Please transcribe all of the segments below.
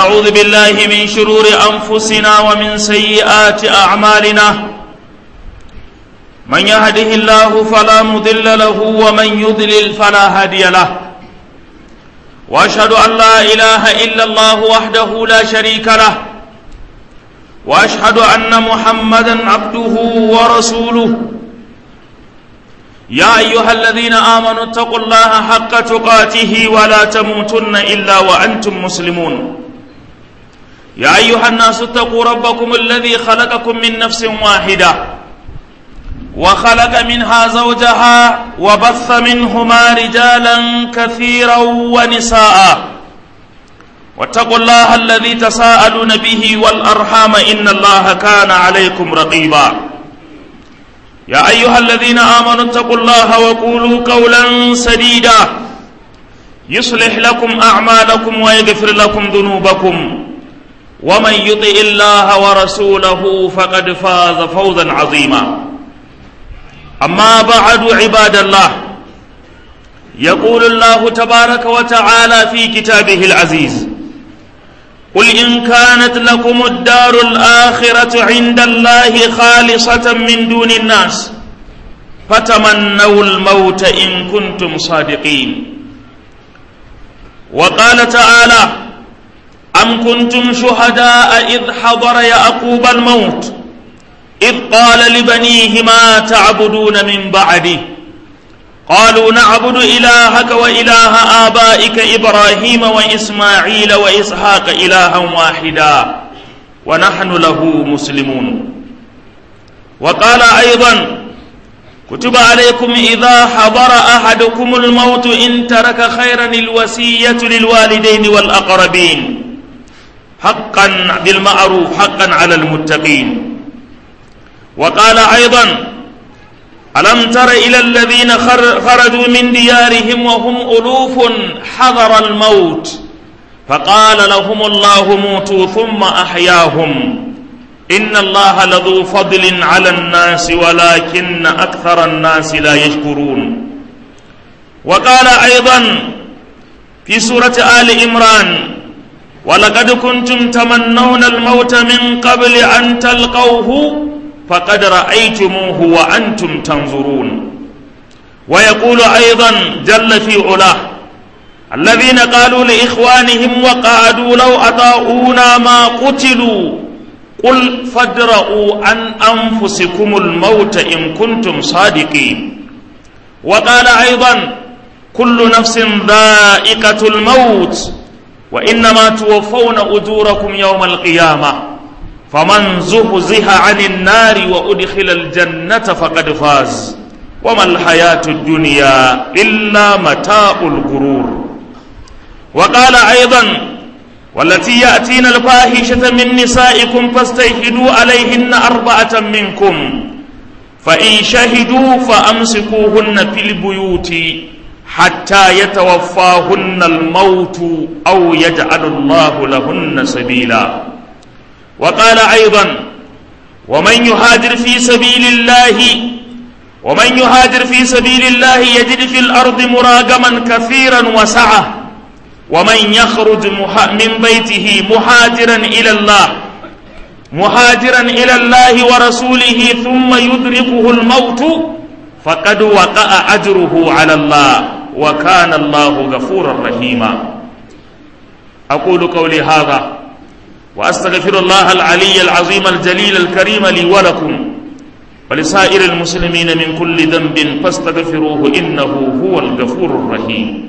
ونعوذ بالله من شرور أنفسنا ومن سيئات أعمالنا من يهده الله فلا مضل له ومن يضلل فلا هادي له واشهد ان لا اله الا الله وحده لا شريك له واشهد ان محمدا عبده ورسوله يا ايها الذين امنوا اتقوا الله حق تقاته ولا تموتن الا وانتم مسلمون يا ايها الناس اتقوا ربكم الذي خلقكم من نفس واحده وخلق منها زوجها وبث منهما رجالا كثيرا ونساء واتقوا الله الذي تساءلون به والارحام ان الله كان عليكم رقيبا يا ايها الذين امنوا اتقوا الله وقولوا قولا سديدا يصلح لكم اعمالكم ويغفر لكم ذنوبكم ومن يطع الله ورسوله فقد فاز فوزا عظيما أما بعد عباد الله يقول الله تبارك وتعالى في كتابه العزيز قل إن كانت لكم الدار الآخرة عند الله خالصة من دون الناس فتمنوا الموت إن كنتم صادقين وقال تعالى أم كنتم شهداء إذ حضر يعقوب الموت إذ قال لبنيه ما تعبدون من بعدي قالوا نعبد إلهك وإله آبائك إبراهيم وإسماعيل وإسحاق إلها واحدا ونحن له مسلمون وقال أيضا كتب عليكم إذا حضر أحدكم الموت إن ترك خيرا الوسية للوالدين والأقربين حقا بالمعروف حقا على المتقين وقال أيضا ألم تر إلى الذين خرجوا من ديارهم وهم ألوف حذر الموت فقال لهم الله موتوا ثم أحياهم إن الله لذو فضل على الناس ولكن أكثر الناس لا يشكرون وقال أيضا في سورة آل إمران ولقد كنتم تمنون الموت من قبل أن تلقوه فقد رأيتموه وأنتم تنظرون ويقول أيضا جل في علاه الذين قالوا لإخوانهم وقعدوا لو أطاعونا ما قتلوا قل فادرؤوا عن أنفسكم الموت إن كنتم صادقين وقال أيضا كل نفس ذائقة الموت وإنما توفون أجوركم يوم القيامة فمن زهزها عن النار وأدخل الجنة فقد فاز وما الحياة الدنيا إلا متاع الغرور وقال أيضا والتي يأتين الفاحشة من نسائكم فاستيحدوا عليهن أربعة منكم فإن شهدوا فأمسكوهن في البيوت حتى يتوفاهن الموت أو يجعل الله لهن سبيلا وقال أيضا ومن يهاجر في سبيل الله ومن يهاجر في سبيل الله يجد في الأرض مراغما كثيرا وسعة ومن يخرج من بيته مهاجرا إلى الله مهاجرا إلى الله ورسوله ثم يدركه الموت فقد وقع أجره على الله وكان الله غفورا رحيما أقول قولي هذا وأستغفر الله العلي العظيم الجليل الكريم لي ولكم ولسائر المسلمين من كل ذنب فاستغفروه إنه هو الغفور الرحيم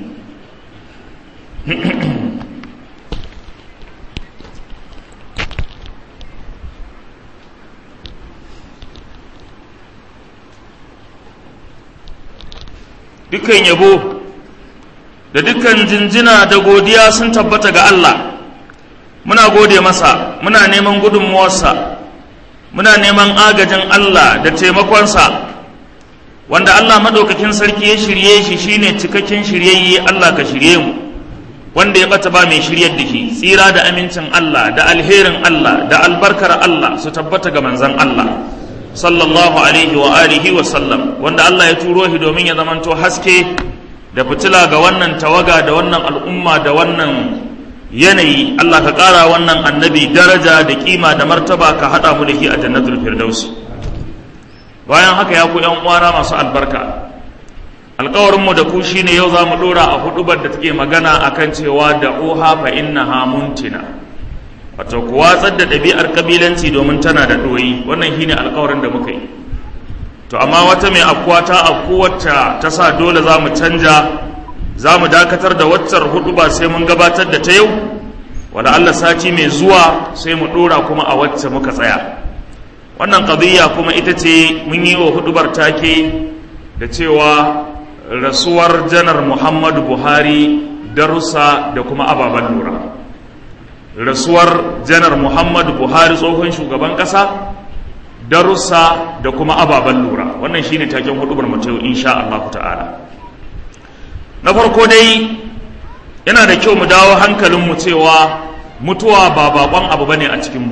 dukkan yabo da dukkan jinjina da godiya sun tabbata ga Allah muna gode masa muna neman gudunmuwarsa muna neman agajin Allah da taimakonsa wanda Allah madaukakin sarki ya shirye shi shine cikakken shiryayye Allah ka shirye mu wanda ya bata ba mai shiryar da shi tsira da amincin Allah da alherin Allah da albarkar Allah su tabbata ga manzon Allah sallallahu alaihi wa alihi wa sallam wanda Allah ya turo shi domin ya zamanto haske da fitila ga wannan tawaga da wannan al'umma da wannan yanayi Allah ka ƙara wannan annabi daraja da kima da martaba ka haɗa mu da shi a jannatul firdausi bayan haka ya ku ‘yan uwana masu albarka alkawarinmu da ku shine yau za mu ɗora a hudubar da take magana akan cewa da oha fa innaha muntina wato ku watsar da ɗabi'ar kabilanci domin tana da ɗoyi wannan shine alkawarin da muka yi to amma wata mai afkuwa ta afku wacce ta sa dole za mu canja za mu dakatar da waccar hudu ba sai mun gabatar da ta yau wanda Allah sati mai zuwa sai mu ɗora kuma a wacce muka tsaya wannan ƙadiyya kuma ita ce mun yi wa hudubar take da cewa rasuwar janar muhammadu buhari darussa da kuma ababen lura rasuwar janar muhammadu buhari tsohon shugaban ƙasa darussa da kuma ababen lura wannan shine taken hudubar mu yau insha Allah ta'ala na farko dai yana da kyau mu dawo hankalinmu cewa mutuwa ba bakon abu bane a cikinmu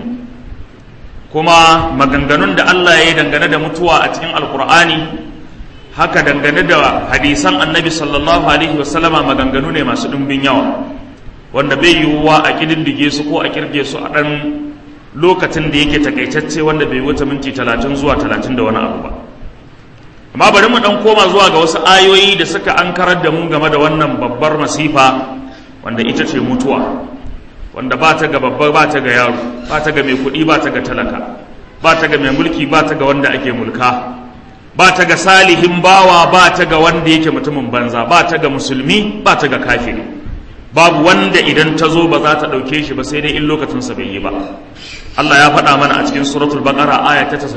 kuma maganganun da Allah ya yi dangane da mutuwa a cikin alkur'ani haka dangane da hadisan annabi sallallahu alaihi wasallama maganganu ne masu ɗumbin yawa wanda bai yiwuwa a ƙididdige su ko a kirge su a ɗan lokacin da yake takaitacce wanda bai wuce minti talatin zuwa talatin da wani abu ba amma bari mu ɗan koma zuwa ga wasu ayoyi da suka ankarar da mu game da wannan babbar masifa wanda ita ce mutuwa wanda ba ta ga babba ba ta ga yaro ba ta ga mai kuɗi ba ta ga talaka ba ta ga mai mulki ba ta ga wanda ake mulka ba ta ga salihin bawa ba ta ga wanda yake mutumin banza ba ta ga musulmi ba ta ga kafiri babu wanda idan ta zo ba za ta ɗauke shi ba sai dai in lokacinsa bai yi ba Allah ya faɗa mana a cikin suratul baqara aya ta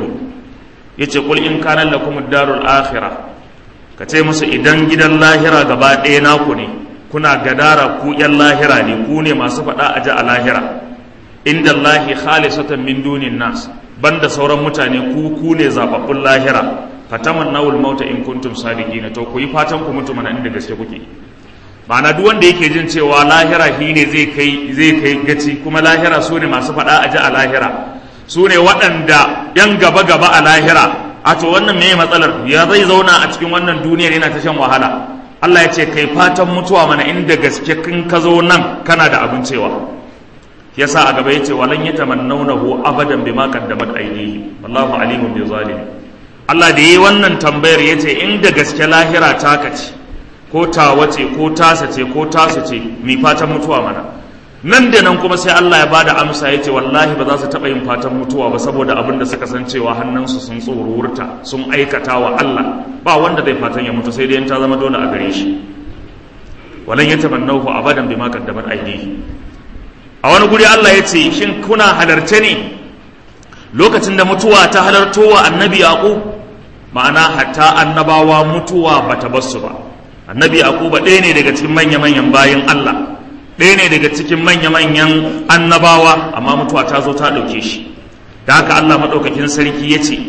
94 yace qul in kana lakum ad-darul akhirah ka ce musu idan gidan lahira gaba ɗaya naku ne kuna gadara ku yan lahira ne ku ne masu faɗa a ji a lahira inda Allahi khalisatan min dunin nas banda sauran mutane ku ku ne zababbun lahira fatamannawul mauta in kuntum sadiqina to ku yi fatan ku mutu mana inda gaske kuke ma'ana duk wanda yake jin cewa lahira shi ne zai kai zai kai gaci kuma lahira su ne masu faɗa a ji a lahira su ne waɗanda yan gaba gaba a lahira a to wannan me matsalar ya zai zauna a cikin wannan duniyar yana ta shan wahala Allah ya ce kai fatan mutuwa mana inda gaske kin ka zo nan kana da abin cewa yasa a gaba yace walan yatamannawnahu abadan bima qaddamat aydihi wallahu alimun bi zalim Allah da yi wannan tambayar yace inda gaske lahira ta kace ko tawa ce ko tasa ce ko tasu ce mi fatan mutuwa mana nan da nan kuma sai Allah ya bada amsa yace wallahi ba za su taba yin fatan mutuwa ba saboda abin da suka san cewa hannunsu sun tsorurta sun aikata wa Allah ba wanda zai fatan ya mutu sai dai ta zama dole a gare shi walan yatamannahu abadan bima qaddamat aydihi a wani guri Allah ya ce shin kuna halarce ne lokacin da mutuwa ta halarto wa annabi yaqub ma'ana hatta annabawa mutuwa bata basu ba annabi yaquba ɗaya ne daga cikin manya-manyan bayin Allah ɗaya ne daga cikin manya-manyan annabawa amma mutuwa ta zo ta ɗauke shi da haka Allah maɗaukakin sarki ya ce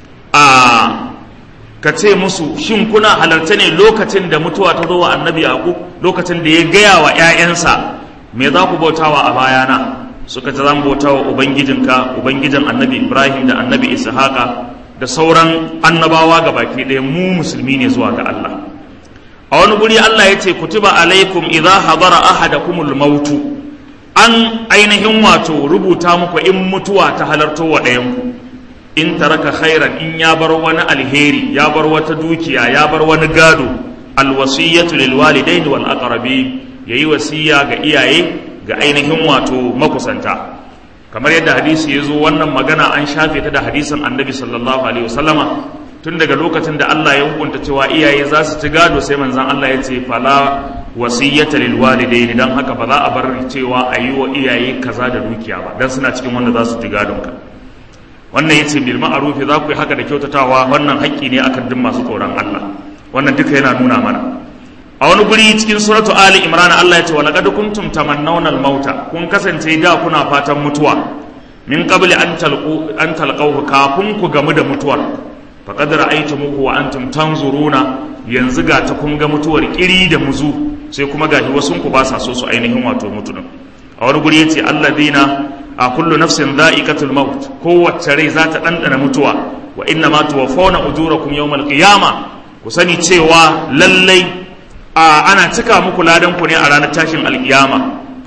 a ka ce musu shin kuna halarta ne lokacin da mutuwa ta zo wa annabi yaqub lokacin da ya gaya wa 'ya'yansa me za ku bautawa a bayana suka ce zan bautawa ubangijinka ubangijin annabi ibrahim da annabi ishaqa da sauran annabawa ga baki ɗaya mu musulmi ne zuwa ga Allah a wani guri Allah ya ce kutuba alaikum idza hadara ahadakumul mautu an ainihin wato rubuta muku in mutuwa ta halarto wa ɗayanku in taraka khairan in ya bar wani alheri ya bar wata dukiya ya bar wani gado alwasiyatu lil walidaini wal aqrabin yayi wasiya ga iyaye ga ainihin wato makusanta kamar yadda hadisi ya zo wannan magana an shafe ta da hadisin annabi sallallahu alaihi wasallama tun daga lokacin da Allah ya hukunta cewa iyaye za su ci gado sai manzon Allah ya ce fala wasiyata lil walidaini dan haka ba za a bar cewa a yi wa iyaye kaza da dukiya ba dan suna cikin wanda za su ci gadon ka wannan yace bil ma'ruf za ku yi haka da kyautatawa wannan haƙƙi ne akan duk masu tsoron Allah wannan duka yana nuna mana a wani guri cikin suratu ali imran Allah ya ce walaqad kuntum tamannawna al-mauta kun kasance da kuna fatan mutuwa min qabli an talqu an talqahu kafin ku gamu da mutuwar faqad ra'aytumuhu wa antum tanzuruna yanzu ga ta kun ga mutuwar kiri da muzu sai kuma gashi wasun ku ba sa so su ainihin wato mutu din a wani guri yace alladina a kullu nafsin dha'iqatul maut kowace rai za ta dandana mutuwa wa inna ma tuwaffawna ujurakum yawmal qiyamah ku sani cewa lallai a ana cika muku ladan ku ne a ranar tashin alkiyama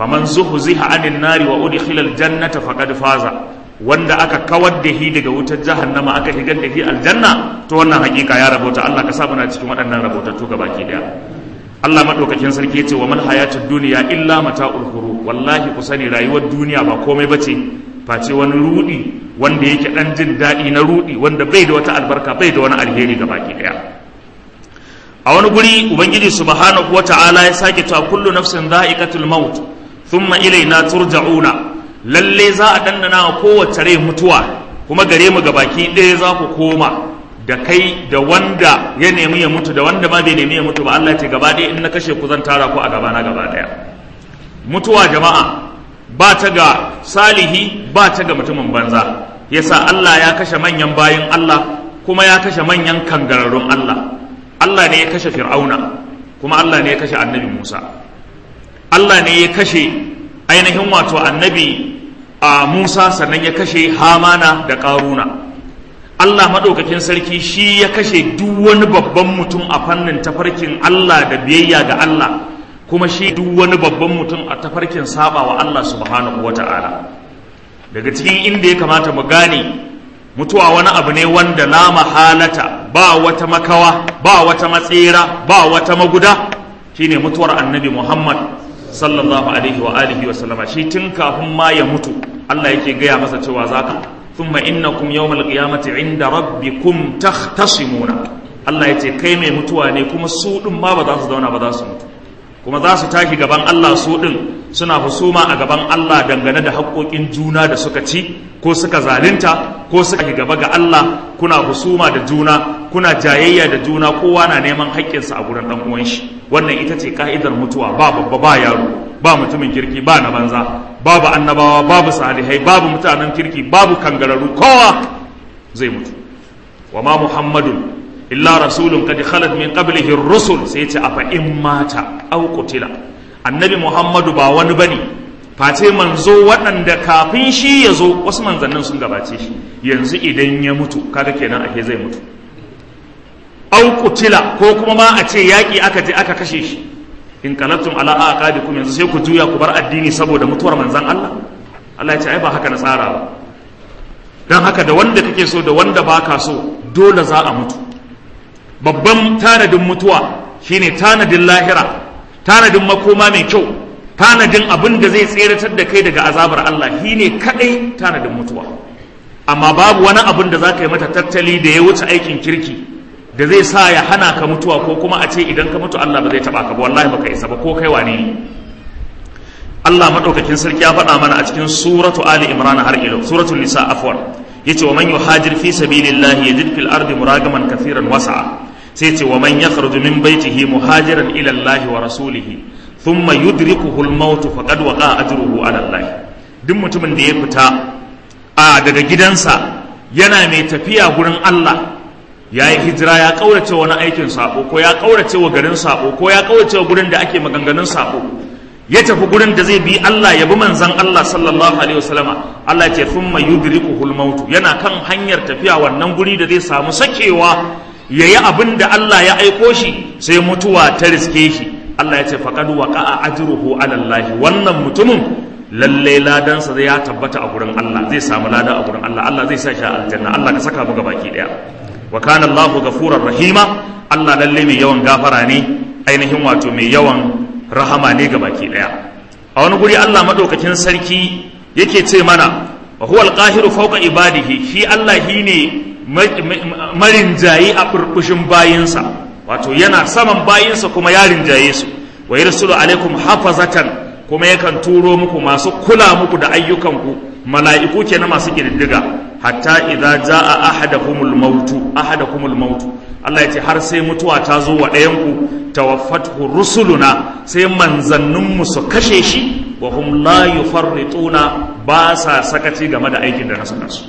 faman zuhziha anin nari wa udkhila aljannata faqad faza wanda aka kawar da shi daga wutar jahannama aka shigar da shi aljanna to wannan hakika ya rabota Allah ka sa muna cikin waɗannan rabotattu gabaki daya Allah madaukakin sarki yace wa mal hayatud dunya illa mata'ul ghurur wallahi ku sani rayuwar duniya ba komai bace face wani rudi wanda yake dan jin daɗi na rudi wanda bai da wata albarka bai da wani alheri gabaki daya a wani guri ubangiji subhanahu wata'ala ya sake cewa kullu nafsin dha'iqatul maut thumma ilayna turja'una lalle za a dandana wa kowace rai mutuwa kuma gare mu baki ɗaya za ku koma da kai da wanda ya nemi ya mutu da wanda ma bai nemi ya mutu ba Allah ce gaba ɗaya in na kashe ku zan tara ku a gaba na gaba ɗaya mutuwa jama'a ba ta ga salihi ba ta ga mutumin banza yasa Allah ya kashe manyan bayin Allah kuma ya kashe manyan kangararrun Allah Allah ne ya kashe Fir'auna kuma Allah ne ya kashe Annabi Musa Allah ne ya kashe ainihin wato Annabi a Musa sannan ya kashe Hamana da Karuna Allah maɗaukakin sarki shi ya kashe duk wani babban mutum a fannin tafarkin Allah da biyayya ga Allah kuma shi duk wani babban mutum a tafarkin saba wa Allah subhanahu wata'ala daga cikin inda ya kamata mu gane mutuwa wani abu ne wanda la mahalata ba wata makawa ba wata matsera ba wata maguda shine mutuwar annabi Muhammad sallallahu alaihi wa alihi wa sallama shi tun kafin ma ya mutu Allah yake gaya masa cewa zaka thumma innakum yawmal qiyamati inda rabbikum takhtasimuna Allah yace kai mai mutuwa ne kuma su din ma ba za su zauna ba za su mutu kuma za su tashi gaban Allah su din suna husuma a gaban Allah dangane da haƙoƙin juna da suka ci ko suka zalunta ko suka yi gaba ga Allah kuna husuma da juna kuna jayayya da juna kowa na neman haƙƙinsa a gurin ɗan uwan shi wannan ita ce ka'idar mutuwa ba babba ba yaro ba mutumin kirki ba na banza babu annabawa babu salihai babu mutanen kirki babu kangararru kowa zai mutu wa ma muhammadun illa rasulun kad khalat min qablihi ar-rusul sai ce afa in mata aw qutila annabi muhammadu ba wani bane face manzo waɗanda kafin shi ya zo wasu manzannin sun gabace shi yanzu idan ya mutu kaga kenan ake zai mutu aw qutila ko kuma ma a ce yaki aka je aka kashe shi in qalabtum ala aqabikum yanzu sai ku juya ku bar addini saboda mutuwar manzan Allah Allah ya ce ai ba haka na tsara ba dan haka da wanda kake so da wanda baka so dole za a mutu babban tanadin mutuwa shine tanadin lahira tanadin makoma mai kyau tanadin abin da zai tseratar da kai daga azabar Allah shine kadai tanadin mutuwa amma babu wani abin da za ka yi mata tattali da ya wuce aikin kirki da zai sa ya hana ka mutuwa ko kuma a ce idan ka mutu Allah ba zai taba ka ba wallahi baka isa ba ko kai wane ne Allah madaukakin sarki ya faɗa mana a cikin suratu Ali Imran har ilo suratul nisa afwan yace wa man yuhajir fi sabilillahi yajid fil ardi muragaman kathiran wasa'a sai ce wa man yakhruju min baitihi muhajiran ila Allah wa rasulihi thumma yudrikuhu al-maut faqad waqa ajruhu ala Allah duk mutumin da ya fita a daga gidansa yana mai tafiya gurin Allah ya yi hijira ya kaurace wani aikin sako ko ya kaurace wa garin sako ko ya kaurace wa gurin da ake maganganun sako ya tafi gurin da zai bi Allah ya bi manzan Allah sallallahu alaihi wasallama Allah ya ce thumma yudrikuhu al-maut yana kan hanyar tafiya wannan guri da zai samu sakewa yayi abin da Allah ya aiko shi sai mutuwa ta riske shi Allah ya ce faqad waqa'a ajruhu ala Allah wannan mutumin lalle ladansa zai ya tabbata a gurin Allah zai samu lada a gurin Allah Allah zai sa shi a aljanna Allah ka saka mu baki daya wa kana Allahu ghafurur rahima Allah lalle mai yawan gafara ne ainihin wato mai yawan rahama ne ga baki daya a wani guri Allah madaukakin sarki yake ce mana wa huwa alqahiru fawqa ibadihi shi Allah shine marinjayi a burbushin bayinsa wato yana saman bayinsa kuma ya rinjaye su wa yarsulu alaikum hafazatan kuma yakan turo muku masu kula muku da ayyukanku mala'iku kenan masu kididdiga hatta idza jaa ahadakumul mautu ahadakumul mautu Allah ya ce har sai mutuwa ta zo wa ɗayanku tawaffathu rusuluna sai manzanninmu su kashe shi wa hum la yufarrituna ba sa sakaci game da aikin da na saka su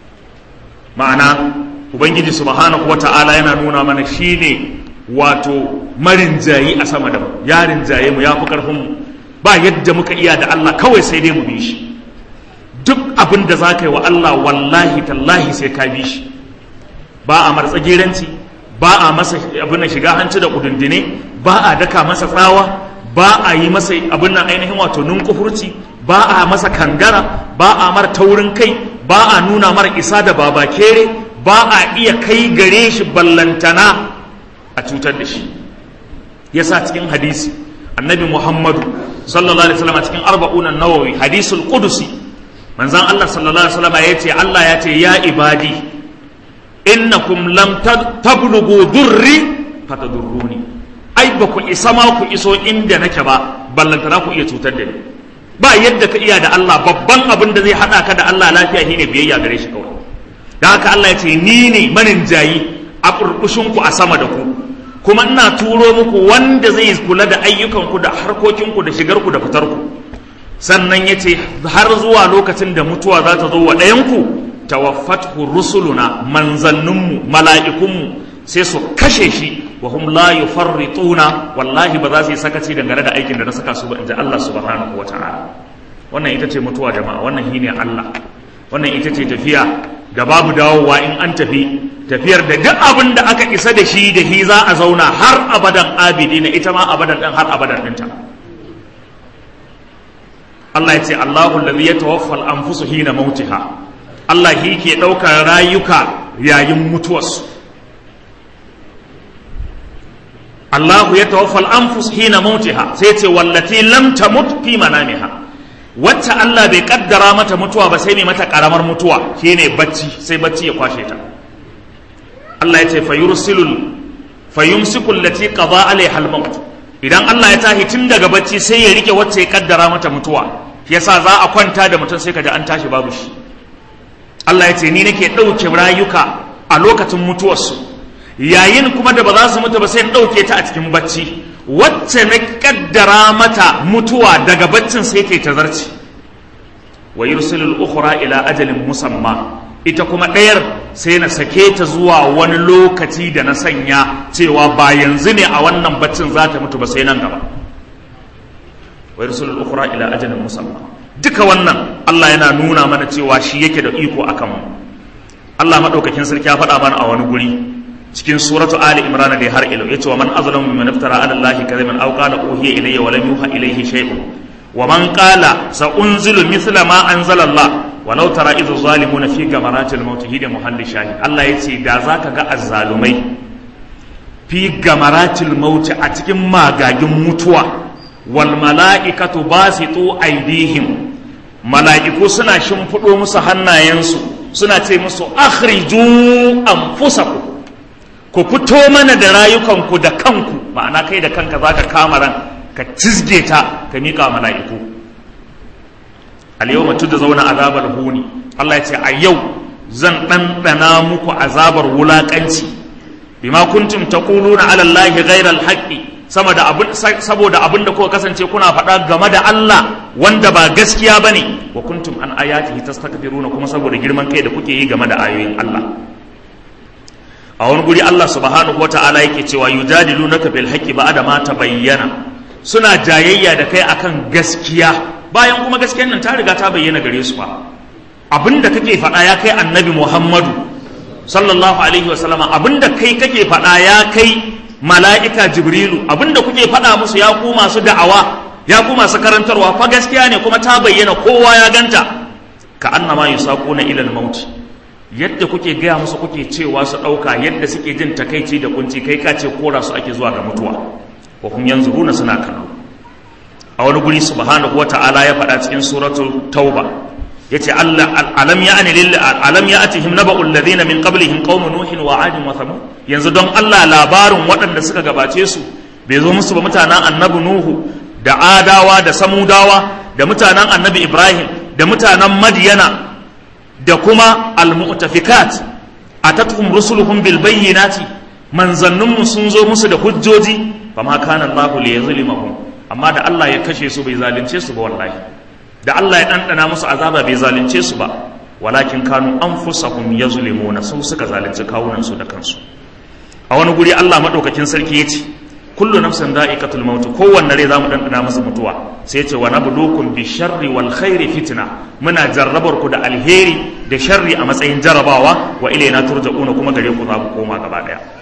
ma'ana ubangiji subhanahu wata'ala yana nuna mana shine wato marinjayi a sama da mu ya rinjaye mu ya fi karfin mu ba yadda muka iya da Allah kawai sai dai mu bi shi duk abin da za ka yi wa Allah wallahi tallahi sai ka bi shi ba a martsageranci ba a masa abin da shiga hanci da kudundune ba a daka masa tsawa ba a yi masa abin nan ainihin wato nunkufurci ba a masa kangara ba a mar taurin kai ba a nuna mar isa da baba kere ba a iya kai gare shi ballantana a cutar da shi yasa cikin hadisi annabi muhammadu sallallahu alaihi wasallam cikin arba'unan nawawi hadisul qudusi manzon Allah sallallahu alaihi wasallam ya ce Allah ya ce ya ibadi innakum lam tablughu durri fatadurruni ai ba ku isa ma ku iso inda nake ba ballantana ku iya cutar da ni ba yadda ka iya da Allah babban abin da zai hada ka da Allah lafiya shine biyayya gare shi kawai da haka Allah ya ce ni ne manin jayi a burkushin ku a sama da ku kuma ina turo muku wanda zai kula da ayyukan ku da harkokin ku da shigar ku da fitar ku sannan ya ce har zuwa lokacin da mutuwa za ta zo wa ɗayan ku tawaffathu rusuluna manzanninmu mala'ikunmu sai su kashe shi wa hum la yufarrituna wallahi ba za su yi sakaci dangane da aikin da na saka su ba inda Allah subhanahu wa ta'ala wannan ita ce mutuwa jama'a wannan shine Allah wannan ita ce tafiya da babu dawowa in an tafi tafiyar da duk abin da aka isa da shi da shi za a zauna har abadan abidi na ita ma abadan din har abadan dinta Allah ya ce Allahu allazi yatawaffa al-anfusu hina mautiha Allah shi ke ɗaukar rayuka yayin mutuwarsu Allahu ya tawaffal anfus hina mautiha sai ce wallati lam tamut fi manamiha wacce Allah bai kaddara mata mutuwa ba sai mai mata karamar mutuwa shine bacci sai bacci ya kwashe ta Allah ya ce fayursilul fayumsiku allati qada alaiha al-maut idan Allah ya tahi tun daga bacci sai ya rike wacce ya kaddara mata mutuwa yasa za a kwanta da mutum sai kaji an tashi babu shi Allah ya ce ni nake ɗauke rayuka a lokacin mutuwarsu yayin kuma da ba za su mutu ba sai in ɗauke ta a cikin bacci wacce na kaddara mata mutuwa daga baccin sai ta ta zarci wa yursilul ukhra ila ajalin musamma ita kuma ɗayar sai na sake ta zuwa wani lokaci da na sanya cewa ba yanzu ne a wannan baccin za ta mutu ba sai nan gaba wa yursilul ukhra ila ajalin musamma duka wannan Allah yana nuna mana cewa shi yake da iko akan mu Allah madaukakin sarki ya faɗa mana a wani guri cikin suratu ali imran da har ilo yace wa man azlamu mimman iftara ala allahi kadhiban aw qala uhiya ilayya wa lam yuha ilayhi shay'un wa man qala sa unzilu mithla ma anzala allah walau tara idh zalimuna fi gamaratil maut hida muhalli shahid Allah yace da zaka ga azzalumai fi gamaratil maut a cikin magagin mutuwa wal mala'ikatu basitu aydihim mala'iku suna shimfiɗo musu hannayensu suna ce musu akhriju anfusakum ku fito mana da rayukanku da kanku ma'ana kai da kanka zaka kama ran ka cizge ta ka miƙa mala'iku al-yawma zauna azabar huni Allah ya ce a yau zan ɗanɗana muku azabar wulaƙanci bima kuntum taquluna ala Allahi ghayra al-haqqi sama da abin saboda abin da kuka kasance kuna faɗa game da Allah wanda ba gaskiya bane wa kuntum an ayatihi tastakbiruna kuma saboda girman kai da kuke yi game da ayoyin Allah a wani guri Allah subhanahu wata'ala yake cewa yujadilunaka bil haqqi ba'da ma tabayyana suna jayayya da kai akan gaskiya bayan kuma gaskiyar nan ta riga ta bayyana gare su ba abinda kake faɗa ya kai annabi Muhammadu sallallahu alaihi wasallama abinda kai kake faɗa ya kai mala'ika jibrilu abinda kuke faɗa musu ya ku masu da'awa ya ku masu karantarwa fa gaskiya ne kuma ta bayyana kowa ya ganta ka annama yusaquna ila al-maut yadda kuke gaya musu kuke cewa su ɗauka yadda suke jin takaici da kunci kai ka ce kora su ake zuwa ga mutuwa wa hum yanzuruna suna kallo a wani guri subhanahu wata'ala ya faɗa cikin suratul tauba yace Allah alam ya'ni lil alam ya'tihim naba'ul ladina min qablihim qaum nuhin wa 'adin wa thamud yanzu don Allah labarin waɗanda suka gabace su bai zo musu ba mutanen annabi nuhu da adawa da samudawa da mutanen annabi ibrahim da mutanen madyana da kuma almu'tafikat atatuhum rusuluhum bil bayyinati manzanninmu sun zo musu da hujjoji fama kana Allah li yuzlimahum amma da Allah ya kashe su bai zalunce su ba wallahi da Allah ya dandana musu azaba bai zalunce su ba walakin kanu anfusahum yazlimuna su suka zalunci kawunan su da kansu a wani guri Allah madaukakin sarki yace kullu nafsin da'iqatul maut kowanne rai zamu dandana masa mutuwa sai yace wa nabluukum bi sharri wal khairi fitna muna jarrabar ku da alheri da sharri a matsayin jarabawa wa ilaina turja'una kuma gare ku za ku koma gaba daya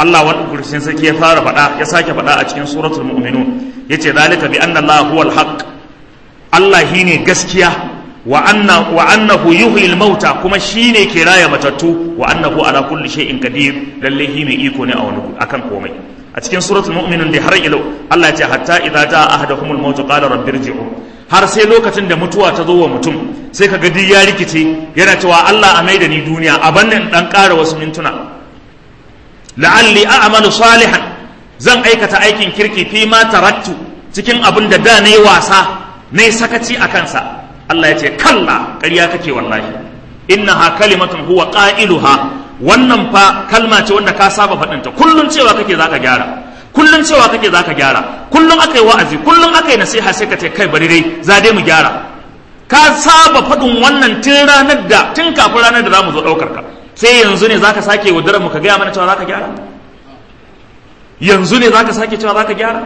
Allah wani kursin sarki ya fara faɗa ya sake faɗa a cikin suratul mu'minun yace zalika bi anna Allah huwal haqq Allah shine gaskiya wa anna wa annahu yuhyil mauta kuma shine ke raya matattu wa annahu ala kulli shay'in qadir lalle shi mai iko ne a wani akan komai a cikin suratul mu'minun da har ilau Allah ya ce hatta idza jaa ahaduhumul maut qala rabbirji'un har sai lokacin da mutuwa ta zo wa mutum sai ka duk ya rikice yana cewa Allah a maida ni duniya a bannin dan ƙara wasu mintuna la'alli a'malu salihan zan aikata aikin kirki fi ma tarattu cikin abin da da nayi wasa nayi sakaci a kansa Allah ya ce kalla ƙarya kake wallahi innaha kalimatun huwa qailuha wannan fa kalma ce wanda ka saba faɗinta kullum cewa kake zaka gyara kullum cewa kake zaka gyara kullum aka yi wa'azi kullum aka yi nasiha sai ka ce kai bari dai za dai mu gyara ka saba faɗin wannan tun ranar da tun kafin ranar da za mu zo ɗaukar ka sai yanzu ne zaka sake wadarar mu ka gaya mana cewa zaka gyara yanzu ne zaka sake cewa zaka gyara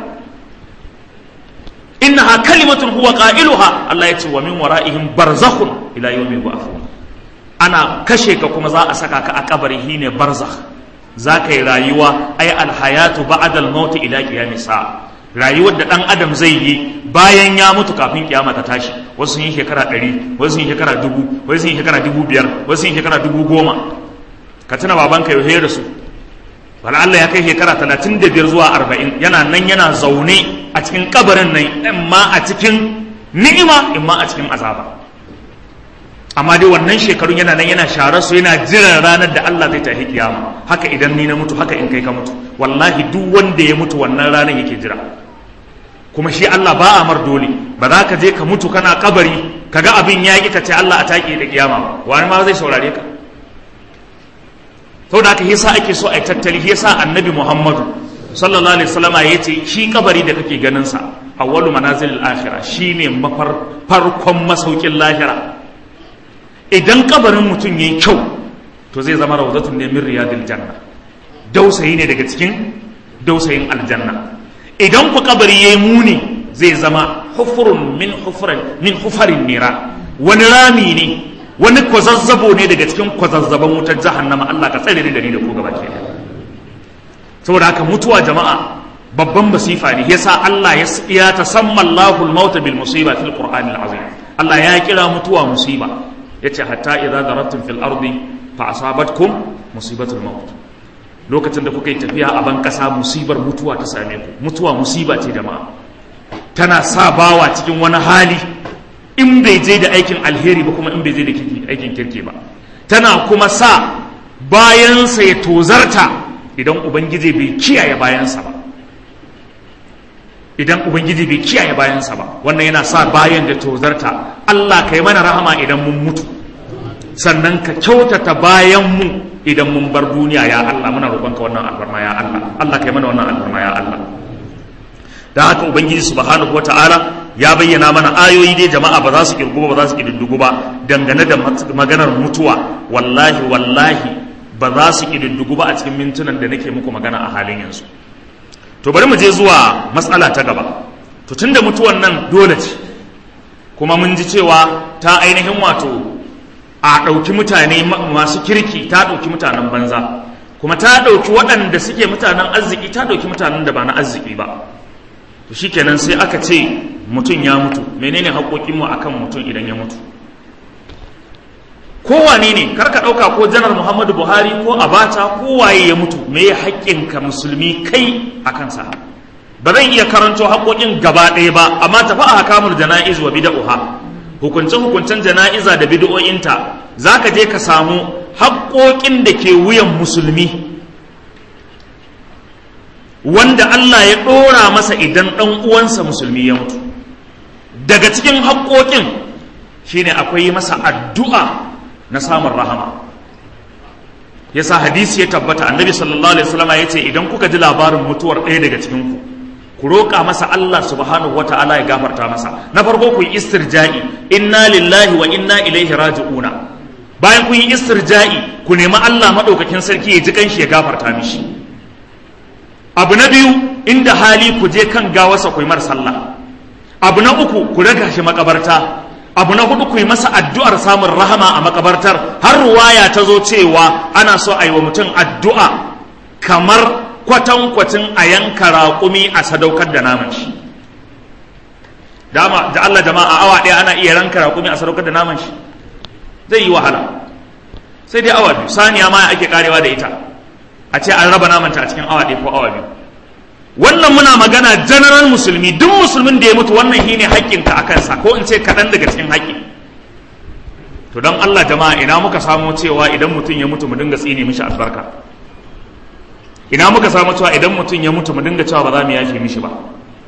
innaha kalimatun huwa qailuha Allah ya ce wa min wara'ihim barzakhun ila yawmi yub'athun ana kashe ka kuma za a saka ka a kabari shine barzakh za ka yi rayuwa ai alhayatu ba'dal maut ila qiyamis sa'a rayuwar da dan adam zai yi bayan ya mutu kafin kiyama ta tashi wasu sun yi shekara ɗari wasu sun yi shekara dubu wasu sun yi shekara dubu biyar wasu sun yi shekara dubu goma ka tuna babanka yau da su wala Allah ya kai shekara talatin da biyar zuwa arba'in yana nan yana zaune a cikin kabarin nan in ma a cikin ni'ima in ma a cikin azaba amma dai wannan shekarun yana nan yana sharar su yana jiran ranar da Allah zai tafi kiyama haka idan ni na mutu haka in kai ka mutu wallahi duk wanda ya mutu wannan ranar yake jira kuma shi Allah ba a mar dole ba za ka je ka mutu kana kabari kaga abin ya ki ka ce Allah a take da kiyama wani ma zai saurare ka saboda haka yasa ake so a tattali yasa annabi Muhammadu sallallahu alaihi wasallama yace shi kabari da kake ganin sa awwalu manazilil akhirah shine mafar farkon masaukin lahira idan kabarin mutum yayi kyau to zai zama rawdatun ne min riyadil janna dausayi ne daga cikin dausayin aljanna idan ku kabari yayi muni zai zama hufurun min hufurin min hufarin nira wani rami ne wani kwazazzabo ne daga cikin kwazazzaban wutar jahannama Allah ka tsare ni da ni da ku gaba ke saboda haka mutuwa jama'a babban masifa ne yasa Allah ya tasamma Allahu al-maut bil musiba fil Qur'an al-azim Allah ya kira mutuwa musiba yace hatta idza darattum fil ardi fa asabatkum musibatul maut lokacin da kuka yi tafiya a ban kasa musibar mutuwa ta same ku mutuwa musiba ce jama'a tana sa bawa cikin wani hali in bai je da aikin alheri ba kuma in bai je da aikin kirki ba tana kuma sa bayansa ya tozarta idan ubangiji bai kiyaye bayansa ba idan ubangiji bai kiyaye bayansa ba wannan yana sa bayan da tozarta Allah ka yi mana rahama idan mun mutu sannan ka kyautata bayan mu idan mun bar duniya ya Allah muna roƙonka wannan albarma ya Allah Allah ka yi mana wannan albarma ya Allah da haka ubangiji subhanahu wataala ya bayyana mana ayoyi dai jama'a ba za su kirgu ba za su kididdigu ba dangane da maganar mutuwa wallahi wallahi ba za su kididdigu ba a cikin mintunan da nake muku magana a halin yanzu to bari mu je zuwa matsala ta gaba to tunda mutuwan nan dole ce kuma mun ji cewa ta ainihin wato a ɗauki mutane masu kirki ta ɗauki mutanen banza kuma ta ɗauki waɗanda suke mutanen arziki ta ɗauki mutanen da ba na arziki ba to shikenan sai aka ce mutum ya mutu menene haƙoƙinmu akan mutum idan ya mutu kowane ne karka ɗauka ko janar muhammadu buhari ko abacha ko waye ya mutu me ya haƙƙinka musulmi kai a kansa ba zan iya karanto haƙoƙin gaba ɗaya ba amma tafi a hakamul jana'iz wa bida'uha hukunce hukuncen jana'iza da bid'o'inta zaka je ka samu haƙoƙin da ke wuyan musulmi wanda Allah ya ɗora masa idan ɗan uwansa musulmi ya mutu daga cikin haƙoƙin shine akwai masa addu'a na samun rahama yasa hadisi ya tabbata annabi sallallahu alaihi wasallam ya ce idan kuka ji labarin mutuwar ɗaya daga cikin ku ku roƙa masa Allah subhanahu wata'ala ya gafarta masa na farko ku yi istirja'i inna lillahi wa inna ilaihi raji'una bayan kun yi istirja'i ku nemi Allah madaukakin sarki ya ji kanshi ya gafarta mishi abu na biyu inda hali ku je kan gawarsa ku yi mar sallah abu na uku ku raga shi makabarta abu na hudu ku yi masa addu'ar samun rahama a makabartar har ruwaya ta zo cewa ana so a yi wa mutum addu'a kamar kwatankwacin a yanka raƙumi a sadaukar da naman shi dama da Allah jama'a awa ɗaya ana iya ranka raƙumi a sadaukar da naman shi zai yi wahala sai dai awa biyu saniya ma ake karewa da ita a ce an raba namanta a cikin awa ɗaya ko awa biyu wannan muna magana general musulmi duk musulmin da ya mutu wannan shine haƙƙinka a kansa ko in ce kaɗan daga cikin haƙƙi to don Allah jama'a ina muka samo cewa idan mutum ya mutu mu dinga tsine mishi albarka ina muka samu cewa idan mutum ya mutu mu dinga cewa ba za mu yafe mishi ba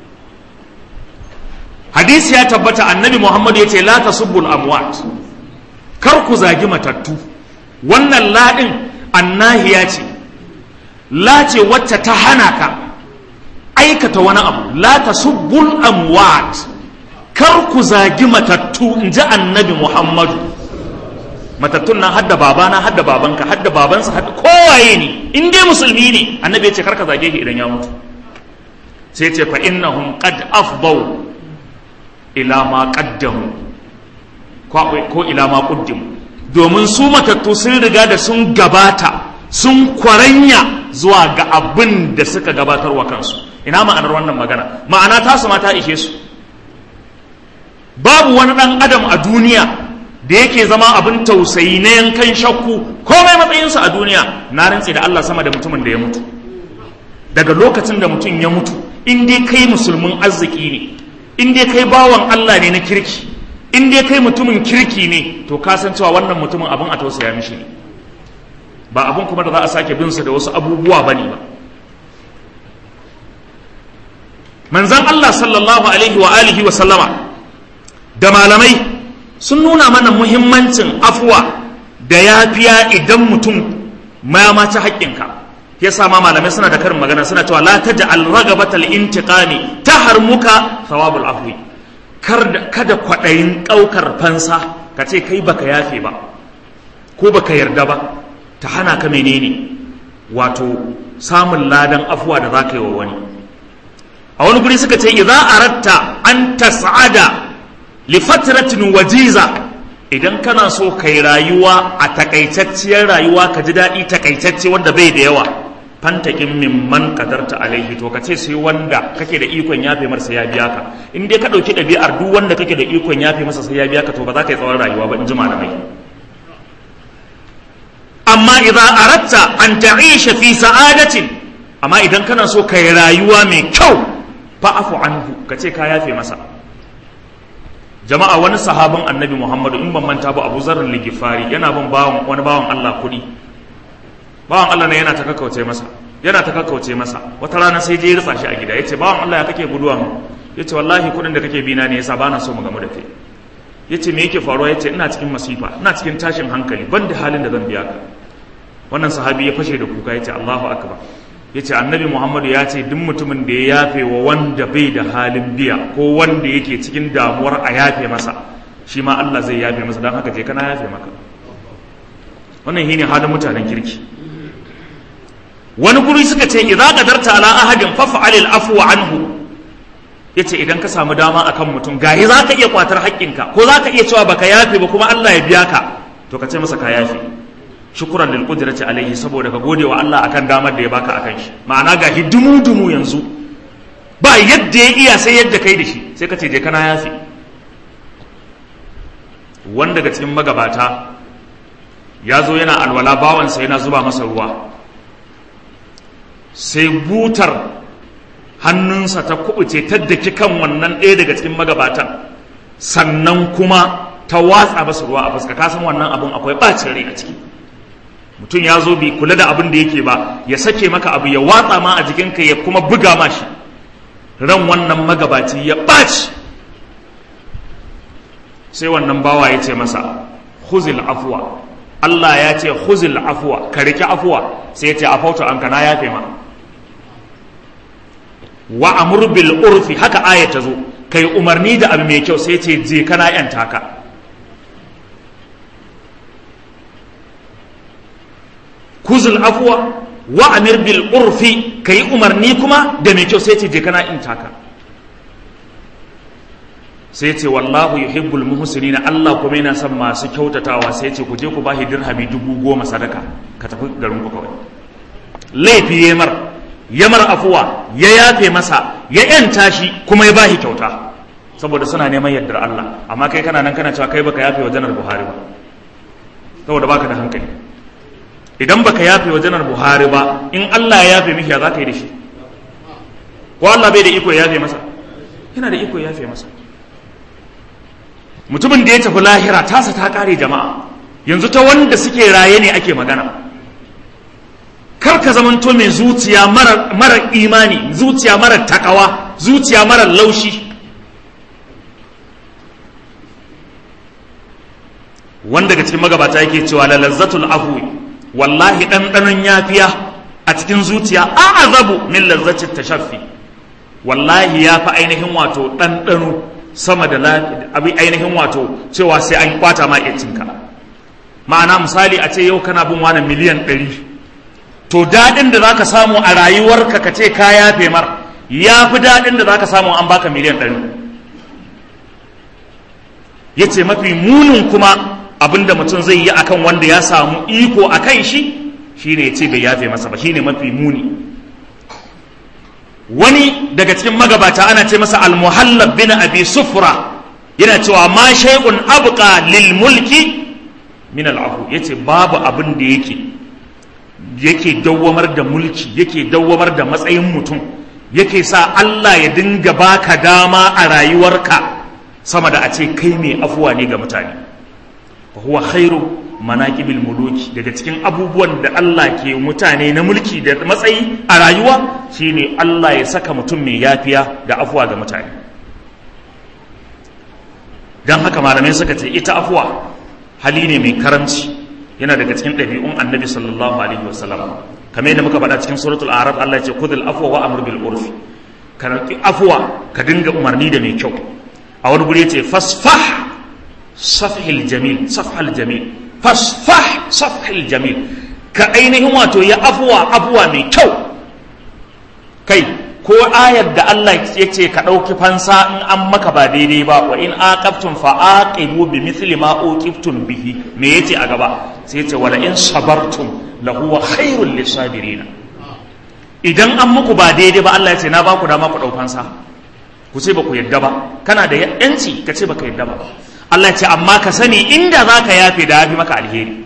hadisi ya tabbata annabi muhammad ya ce la tasubbul amwat kar ku zagi matattu wannan laɗin annahiya ce la ce wacce ta hana ka aikata wani abu la tasubbul amwat kar ku zagi matattu in ji annabi muhammadu matattun nan hadda babana hadda babanka hadda babansa hadda kowaye ne in dai musulmi ne annabi ya ce karka zage shi idan ya mutu sai ce fa innahum qad afdau ila ma qaddamu ko ila ma qaddamu domin su matattu sun riga da sun gabata sun kwaranya zuwa ga abin da suka gabatar wa kansu ina ma'anar wannan magana ma'ana tasu ma ta ishe su babu wani dan adam a duniya da yake zama abin tausayi na yankan shakku komai matsayinsa a duniya na rantse da Allah sama da mutumin da ya mutu daga lokacin da mutum ya mutu in dai kai musulmin arziki ne in dai kai bawan Allah ne na kirki in dai kai mutumin kirki ne to ka san cewa wannan mutumin abin a tausaya mishi ne ba abin kuma da za a sake bin sa da wasu abubuwa bane ba manzon Allah sallallahu alaihi wa alihi wa sallama da malamai sun nuna mana muhimmancin afuwa da yafiya idan mutum ma mace haƙƙinka yasa ma malamai suna da karin magana suna cewa la taj'al ragabatal intiqami taharmuka thawabul afwi kada kwaɗayin ɗaukar fansa ka ce kai baka yafe ba ko baka yarda ba ta hana ka menene wato samun ladan afuwa da za ka yi wa wani a wani guri suka ce idza aratta an tas'ada lifatratin wajiza idan kana so kai rayuwa a takaitacciyar rayuwa ka ji daɗi takaitacce wanda bai da yawa fantakin mimman kadarta alaihi to ka ce sai wanda kake da ikon yafe masa ya biya ka in dai ka ɗauki ɗabi'ar duk wanda kake da ikon yafe masa sai ya biya ka to ba za ka yi tsawon rayuwa ba in ji malamai amma idan aratta an ta'isha fi sa'adatin amma idan kana so kai rayuwa mai kyau fa'afu anhu ka ce ka yafe masa jama'a wani sahabin annabi muhammadu in ban manta ba abu zarar ligifari yana bin bawan wani bawan allah kuɗi bawan allah ne yana ta kakkauce masa yana ta kakkauce masa wata rana sai je ya ritsa shi a gida ya ce bawan allah ya kake guduwa mu ya ce wallahi kuɗin da kake bina ne yasa bana so mu gamu da kai ya ce me yake faruwa ya ce ina cikin masifa ina cikin tashin hankali ban da halin da zan biya ka wannan sahabi ya fashe da kuka ya ce allahu akbar ya ce annabi muhammadu ya ce duk mutumin da ya yafe wa wanda bai da halin biya ko wanda yake cikin damuwar a yafe masa shi ma allah zai yafe masa don haka je kana yafe maka wannan shine halin mutanen kirki wani guri suka ce idza qadarta ala ahadin faf'al al-afwa anhu yace idan ka samu dama akan mutum gayi zaka iya kwatar haƙƙinka ko zaka iya cewa baka yafe ba kuma Allah ya biya ka to ka ce masa ka yafe shukuran lil qudrati alaihi saboda ka gode wa Allah akan damar da ya baka akan shi ma'ana ga hidimu dumu yanzu ba yadda ya iya sai yadda kai da shi sai ka ce je kana yafi wanda daga cikin magabata ya zo yana alwala bawansa yana zuba masa ruwa sai butar hannunsa ta kubuce ta daki kan wannan ɗaya daga cikin magabatan sannan kuma ta watsa masa ruwa a fuska kasan wannan abun akwai ɓacin rai a ciki mutum ya zo bai kula da abin da yake ba ya sake maka abu ya watsa ma a jikinka ya kuma buga ma shi ran wannan magabaci ya ɓaci sai wannan bawa ya ce masa huzil afuwa Allah ya ce huzil afuwa ka riƙe afuwa sai ya ce afautu an kana yafe ma wa amur bil urfi haka aya ta zo kai umarni da abu mai kyau sai ce je kana yanta ka kuzul afuwa wa amir bil urfi ka yi umarni kuma da mai kyau sai ce je kana in taka sai ce wallahu yuhibbul muhsinina Allah kuma yana son masu kyautatawa sai ce ku je ku bashi dirhami dubu goma sadaka ka tafi garin ku kawai laifi ya mar ya mar afuwa ya yafe masa ya yanta shi kuma ya bashi kyauta saboda suna neman yardar Allah amma kai kana nan kana cewa kai baka yafe wa janar Buhari ba saboda baka da hankali idan baka yafe wa janar Buhari ba in Allah ya yafe miki ya za ka yi da shi ko Allah bai da iko ya yafe masa yana da iko ya yafe masa mutumin da ya tafi lahira tasa ta kare jama'a yanzu ta wanda suke raye ne ake magana kar ka zamanto mai zuciya mara imani zuciya mara takawa zuciya mara laushi wanda daga cikin magabata yake cewa la lazzatul afwi wallahi ɗanɗanon yafiya a cikin zuciya a azabu min lazzatit tashaffi wallahi ya fi ainihin wato ɗanɗano sama da abin ainihin wato cewa sai an kwata ma cinka ma'ana misali a ce yau kana bin wani miliyan ɗari to daɗin da za ka samu a rayuwarka ka ce ka yafe mar ya fi daɗin da za ka samu an baka miliyan ɗari ya ce mafi munin kuma abin da mutum zai yi akan wanda ya samu iko a kan shi shine ya ce bai yafe masa ba shine mafi muni wani daga cikin magabata ana ce masa almuhallab bin abi sufra yana cewa ma shay'un abqa lil mulki min al'afu yace babu abin da yake yake dawwamar da mulki yake dawwamar da matsayin mutum yake sa Allah ya dinga baka dama a rayuwarka sama da a ce kai mai afuwa ne ga mutane fa huwa khairu manaqibil muluki daga cikin abubuwan da Allah ke mutane na mulki da matsayi a rayuwa shine Allah ya saka mutum mai yafiya da afuwa ga mutane dan haka malamai suka ce ita afuwa hali ne mai karamci yana daga cikin ɗabi'un annabi sallallahu alaihi wasallam kamar yadda muka faɗa cikin suratul arab Allah ya ce khudhul afwa wa amr bil urf ka afuwa ka dinga umarni da mai kyau a wani guri yace fasfah safhil jamil safhal jamil fasfah safhil jamil ka ainihin wato ya afuwa afuwa mai kyau kai ko ayar da Allah ya ce ka ɗauki fansa in an maka ba daidai ba wa in aqabtum fa aqibu bi mithli ma uqibtum bihi me yace a gaba sai yace wala in sabartum la huwa khairul lisabirin idan an muku ba daidai ba Allah ya ce na ba ku dama ku ɗau fansa ku ce ba ku yadda ba kana da yanci ka ce ba ka yadda ba Allah ya ce amma ka sani inda za ka yafe da yafi maka alheri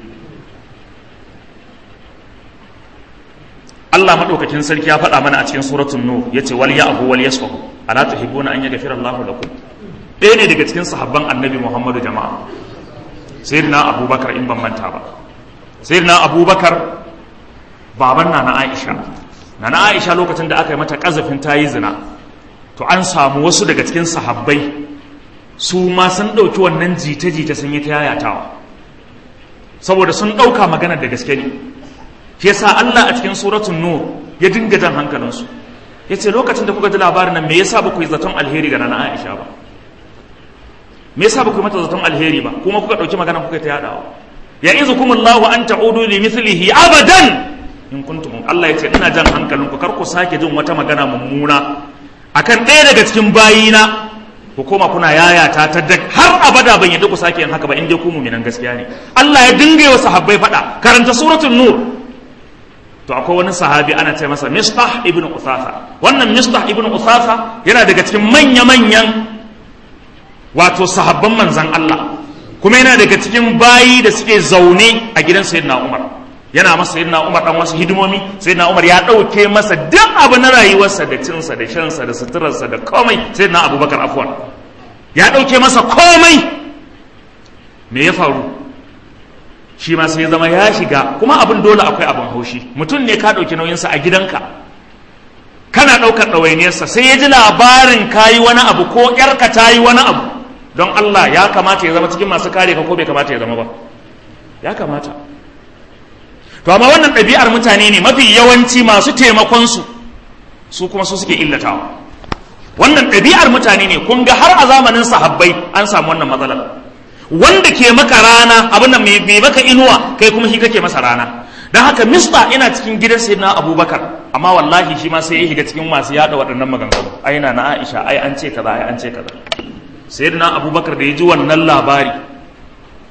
Allah madaukakin sarki ya faɗa mana a cikin suratul nur yace wal ya'fu wal yasfahu ala tuhibbuna an yaghfira Allahu lakum ɗaya ne daga cikin sahabban annabi Muhammadu jama'a sayyidina Abubakar in ban manta ba sayyidina Abubakar baban nana Aisha nana Aisha lokacin da aka yi mata kazafin tayi zina to an samu wasu daga cikin sahabbai su ma sun ɗauki wannan jita-jita sun yi ta yayatawa saboda sun ɗauka maganar da gaske ne shi yasa Allah a cikin suratul nur ya dinga jan hankalinsu ya ce lokacin da kuka ji labarin nan me yasa ba ku yi zaton alheri ga nana Aisha ba me yasa ba ku yi mata zaton alheri ba kuma kuka ɗauki magana kuka ta yadawa ya izukum Allahu an ta'udu li mithlihi abadan in kuntum Allah ya ce ina jan hankalinku kar ku sake jin wata magana mummuna akan ɗaya daga cikin bayina ku koma kuna yayata ta da har abada ban yadda ku sake yin haka ba in dai ku mu'minan gaskiya ne Allah ya dinga wa sahabbai faɗa karanta suratul nur to akwai wani sahabi ana ce masa mistah ibn usafa wannan mistah ibn usafa yana daga cikin manya-manyan wato sahabban manzan Allah kuma yana daga cikin bayi da suke zaune a gidan sayyidina Umar yana masa sayyidina Umar dan wasu hidimomi sayyidina Umar ya dauke masa duk abu na rayuwarsa da cinsa da shansa da suturarsa da komai sayyidina Abubakar afwan ya dauke masa komai me ya faru shi ma sai zama ya shiga kuma abin dole akwai abin haushi mutum ne ka ɗauki nauyinsa a gidanka kana ɗaukar ɗawainiyarsa sai ya ji labarin ka yi wani abu ko ƴarka ta yi wani abu don Allah ya kamata ya zama cikin masu kare ka ko bai kamata ya zama ba ya kamata to amma wannan ɗabi'ar mutane ne mafi yawanci masu taimakonsu su kuma su suke illatawa wannan ɗabi'ar mutane ne kun ga har a zamanin sahabbai an samu wannan matsalar wanda ke maka rana abin da mai maka inuwa kai kuma shi kake masa rana don haka mista ina cikin gidan sayyidina abubakar amma wallahi shi ma sai ya shiga cikin masu yada waɗannan maganganu ai na na aisha ai an ce kaza ai an ce kaza sayyidina abubakar da ya ji wannan labari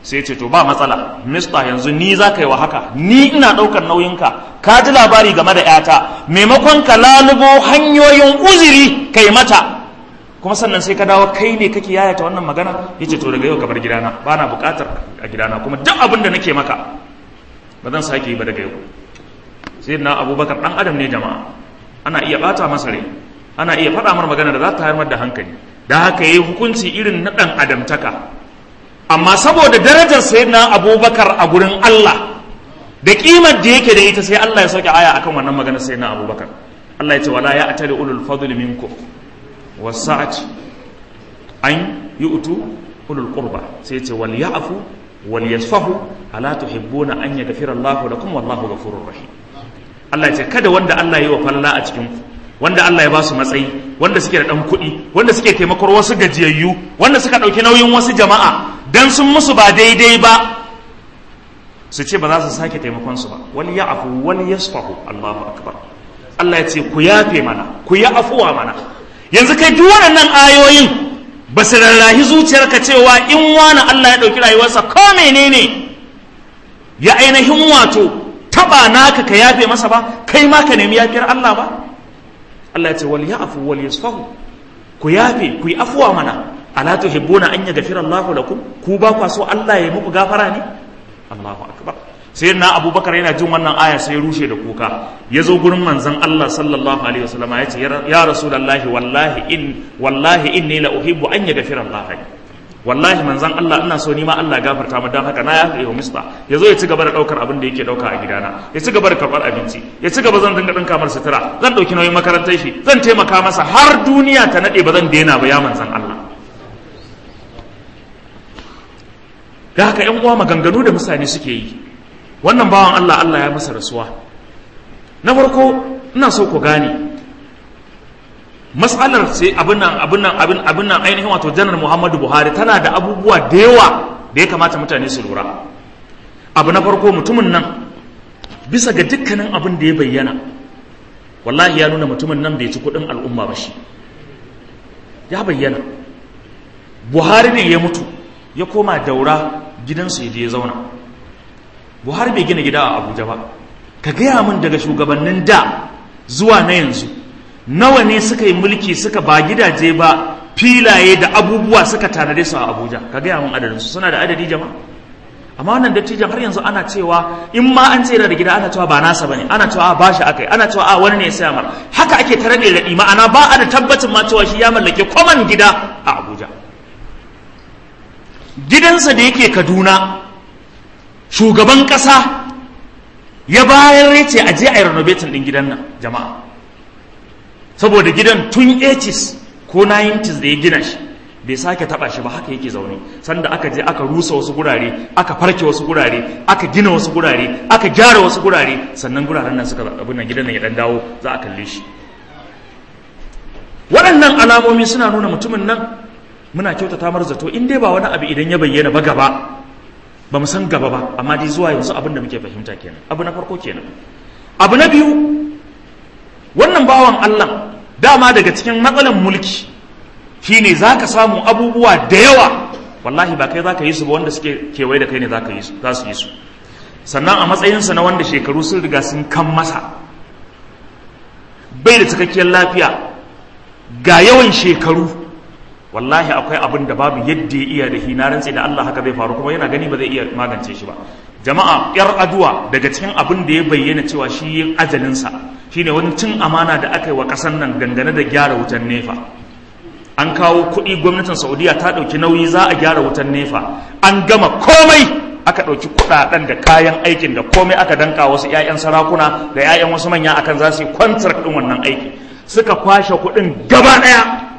sai ce to ba matsala mista yanzu ni za ka yi wa haka ni ina ɗaukar nauyinka ka ji labari game da yata maimakon ka lalubo hanyoyin uzuri kai mata kuma sannan sai ka dawo kai ne kake yayata wannan magana ya ce to daga yau ka bar gidana ba na buƙatar a gidana kuma duk abin da nake maka ba zan sake yi ba daga yau sai na abubakar ɗan adam ne jama'a ana iya ɓata masa rai ana iya faɗa mar magana da za ta haifar da hankali da haka yi hukunci irin na ɗan adamtaka amma saboda darajar sayyidina abubakar a gurin Allah da kimar da yake da ita sai Allah ya sauke aya akan wannan maganar sayyidina abubakar Allah ya ce wala ya atali ulul fadl minkum wasa'ati an yu'tu ulul qurba sai ya ce wal ya'fu wal yasfahu ala tuhibbuna an yaghfira Allahu lakum wallahu ghafurur rahim Allah ya ce kada wanda Allah ya yi wa falla a cikin ku wanda Allah ya ba su matsayi wanda suke da ɗan kuɗi wanda suke taimakon wasu gajiyayyu wanda suka ɗauki nauyin wasu jama'a dan sun musu ba daidai ba su ce ba za su sake taimakon su ba wani ya afu wani ya sufahu Allahu akbar Allah ya ce ku yafe mana ku yi afuwa mana yanzu kai duk waɗannan ayoyin ba su rarrahi zuciyarka cewa in wani Allah ya ɗauki rayuwarsa ko menene ya ainihin wato taɓa naka ka yafe masa ba kai ma ka nemi yafiyar Allah ba Allah ya ce wal ya'fu wal yasfahu ku yafe ku yi afuwa mana ala tuhibbuna an yaghfira Allahu lakum ku ba kwa so Allah ya muku gafara ne Allahu akbar sai na Abubakar yana jin wannan aya sai ya rushe da kuka ya zo gurin manzon Allah sallallahu alaihi wasallam ya ce ya rasulullahi wallahi in wallahi inni la uhibbu an yaghfira Allah wallahi manzon Allah ina so ni ma Allah gafarta mu dan haka na ya kai mista ya zo ya ci gaba da daukar abin da yake dauka a gidana ya ci gaba da karbar abinci ya ci gaba zan dinga dinka mar sutura zan dauki nauyin makarantar shi zan taimaka masa har duniya ta nade ba zan daina ba ya manzon Allah da haka yan uwa maganganu da mutane suke yi wannan bawan Allah Allah ya masa rasuwa na farko ina so ku gane matsalar sai abin nan abin nan abin abin nan ainihin wato janar Muhammadu Buhari tana da abubuwa da yawa da ya kamata mutane su lura abu na farko mutumin nan bisa ga dukkanin abin da ya bayyana wallahi ya nuna mutumin nan bai ci kuɗin al'umma ba shi ya bayyana Buhari ne ya mutu ya koma daura gidansu ya je ya zauna Buhari bai gina gida a Abuja ba ka gaya min daga shugabannin da zuwa na yanzu nawa ne suka yi mulki suka ba gidaje ba filaye da abubuwa suka tanade su a abuja ka gaya min adadinsu suna da adadi jama'a amma wannan dattijan har yanzu ana cewa in ma an tsere da gida ana cewa ba nasa bane ana cewa ba shi akai ana cewa a wani ne ya saya mar haka ake tare da raɗi ma'ana ba a da tabbacin ma cewa shi ya mallake kwaman gida a abuja gidansa da yake kaduna shugaban ƙasa ya bayar ya ce a je a yi renovating ɗin gidan nan jama'a saboda gidan tun 80s ko 90s da ya gina shi bai sake taba shi ba haka yake zaune sanda aka je aka rusa wasu gurare aka farke wasu gurare aka gina wasu gurare aka gyara wasu gurare sannan guraren nan suka abin nan gidan nan ya dan dawo za a kalle shi waɗannan alamomi suna nuna mutumin nan muna kyautata mar zato in dai ba wani abu idan ya bayyana ba gaba ba mu san gaba ba amma dai zuwa yanzu abin da muke fahimta kenan abu na farko kenan abu na biyu wannan bawan Allah dama daga cikin matsalan mulki shine za ka samu abubuwa da yawa wallahi ba kai za ka yi su ba wanda suke kewaye da kai ne za su yi su sannan a matsayinsa na wanda shekaru sun riga sun kan masa bai da cikakkiyar lafiya ga yawan shekaru wallahi akwai abin da babu yadda ya iya da hina rantse da Allah haka zai faru kuma yana gani ba zai iya magance shi ba jama'a yar aduwa daga cikin abin da ya bayyana cewa shi yin ajalinsa shine wani cin amana da aka yi wa ƙasar nan dangane da gyara wutan nefa an kawo kuɗi gwamnatin saudiya ta ɗauki nauyi za a gyara wutan nefa an gama komai aka ɗauki kuɗaɗen da kayan aikin da komai aka danka wasu 'ya'yan sarakuna da 'ya'yan wasu manya akan za su yi kwantar ɗin wannan aiki suka kwashe kuɗin gaba ɗaya